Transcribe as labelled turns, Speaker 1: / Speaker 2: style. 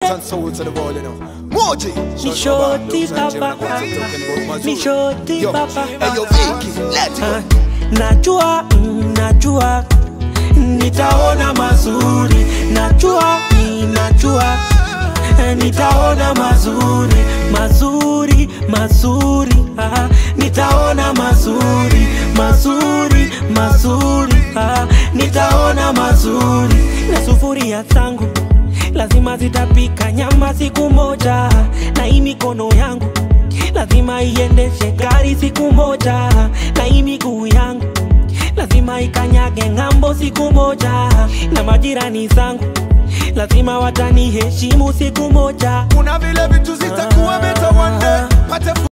Speaker 1: and soul to the world, you know. Moji.
Speaker 2: Ni shoti papa, ni shoti
Speaker 1: Yo,
Speaker 2: papa.
Speaker 1: hey, yo, Vicky, let it
Speaker 2: Ah,
Speaker 1: go.
Speaker 2: Najua, mm, najua nitaona mazuri, najua, mm, najua eh, nitaona mazuri, mazuri, mazuri, ah, nitaona mazuri, mazuri, mazuri, ah, nitaona mazuri na sufuria zangu lazima zitapika nyama siku moja, na hii mikono yangu lazima iendeshe gari siku moja, na hii miguu yangu lazima ikanyage ng'ambo siku moja, na majirani zangu lazima wataniheshimu siku moja.
Speaker 1: Kuna vile vitu zitakuwa better one day. Pate